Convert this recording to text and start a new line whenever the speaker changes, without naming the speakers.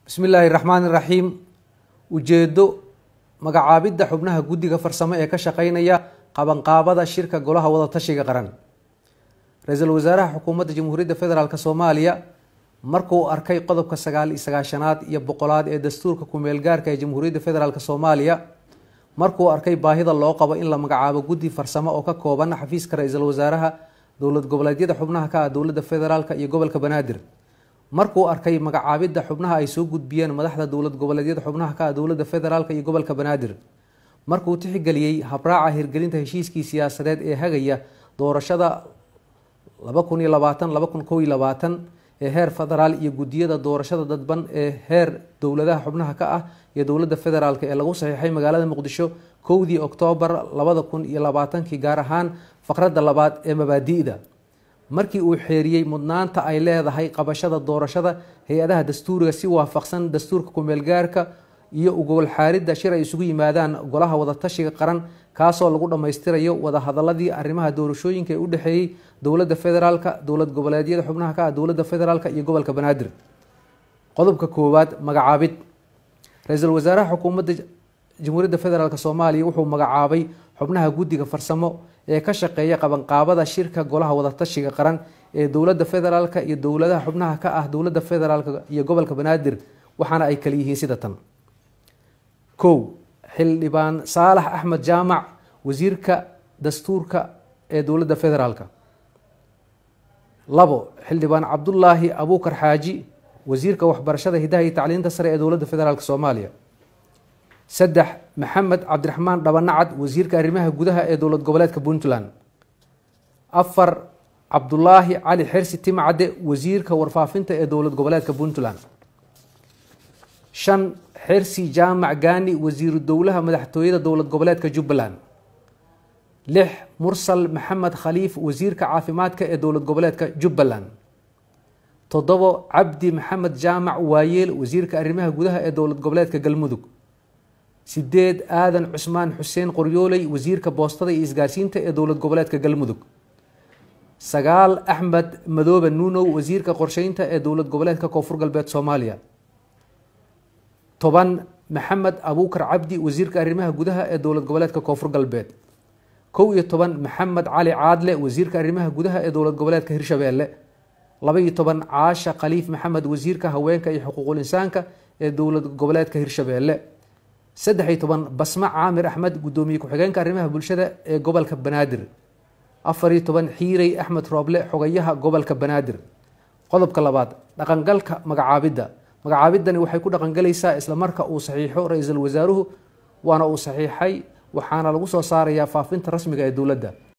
bismi illaahi raxmaan iraxiim ujeedo magacaabidda xubnaha guddiga farsamo ee ka shaqeynaya qabanqaabada shirka golaha wadatashiga qaran ra-iisul wasaaraha xukuumadda jamhuuriyadda federaalk soomaaliya markuu arkay qodobka sagaal iyo sagaashanaad iyo boqolaad ee dastuurka kumeel gaarka ee jamhuuriyadda federaalk soomaaliya markuu arkay baahida loo qabo in la magacaabo guddi farsamo oo ka kooban xafiiska ra-iisul wasaaraha dowlad goboleedyada xubnaha ka ah dowladda federaalk iyo gobolka banaadir markuu arkay magacaabidda xubnaha ay soo gudbiyeen madaxda dowlad goboleedyada xubnaha ka ah dowladda federaalk iyo gobolka banaadir markuu tixgeliyey habraaca hirgelinta heshiiskii siyaasadeed ee hagaya doorashada laba kun iyo labaatan laba kun kow iyo labaatan ee heer federaal iyo guddiyada doorashada dadban ee heer dowladaha xubnaha ka ah iyo dowladda federaalk ee lagu saxiixay magaalada muqdisho kowdii oktoobar labada kun iyo labaatankii gaar ahaan faqradda labaad ee mabaadi'da markii uu xeeriyey mudnaanta ay leedahay qabashada doorashada hay-adaha dastuuriga si waafaqsan dastuurka kumeelgaarka iyo ugowlxaaridda shir ay isugu yimaadaan golaha wadatashiga qaran kaasoo lagu dhammaystirayo wadahadaladii arrimaha doorashooyinka ee u dhexeeyey dowladda federaalka dowlad goboleedyada xubnaha ka ah dowladda federaalk iyo gobolka banaadir qodobka koowaad magacaabid ra-iisul wasaaraha xukuumadda jamhuuriyadda federaalk soomaaliya wuxuu magacaabay xubnaha guddiga farsamo ee ka shaqeeya qabanqaabada shirka golaha wadatashiga qaran ee dowladda federaalk iyo dowladaha xubnaha ka ah dowladda federaalk iyo gobolka banaadir waxaana ay kala yihiin sida tan kow xildhibaan saalax axmed jaamac wasiirka dastuurka ee dowladda federaalk labo xildhibaan cabdulaahi abuukar xaaji wasiirka waxbarashada hidaha iyo tacliinta sare ee dowladda federaalk soomaaliya saddex maxamed cabdiraxmaan dhabanacad wasiirka arrimaha gudaha ee dowlad goboleedka puntland afar cabdulaahi cali xersi timcadde wasiirka warfaafinta ee dowlad goboleedka puntland shan xersi jaamac gaani wasiiru dowlaha madaxtooyada dowlad goboleedka jubbaland lix mursal maxamed khaliif wasiirka caafimaadka ee dowlad goboleedka jubbaland toddobo cabdi maxamed jaamac waayeel wasiirka arrimaha gudaha ee dowlad goboleedka galmudug sideed aadan cusmaan xuseen qoryooley wasiirka boostada iyo isgaarsiinta ee dowlad goboleedka galmudug sagaal axmed madoobe nuunow wasiirka qorsheynta ee dowlad goboleedka koonfur galbeed soomaaliya toban maxamed abuukar cabdi wasiirka arrimaha gudaha ee dowlad goboleedka koonfur galbeed kow iyo toban maxamed cali caadle wasiirka arrimaha gudaha ee dowlad goboleedka hirshabeelle laba iyo toban caasha khaliif maxamed wasiirka haweenka iyo xuquuqul insaanka ee dowlad goboleedka hirshabeelle saddex iyo toban basma caamir axmed guddoomiye ku-xigeenka arrimaha bulshada ee gobolka banaadir afar iyo toban xiirey axmed rooble xogayaha gobolka banaadir qodobka labaad dhaqangalka magacaabidda magacaabiddani waxay ku dhaqangalaysaa isla marka uu saxiixo ra-iisul wasaaruhu waana uu saxiixay waxaana lagu soo saarayaa faafinta rasmiga ee dowladda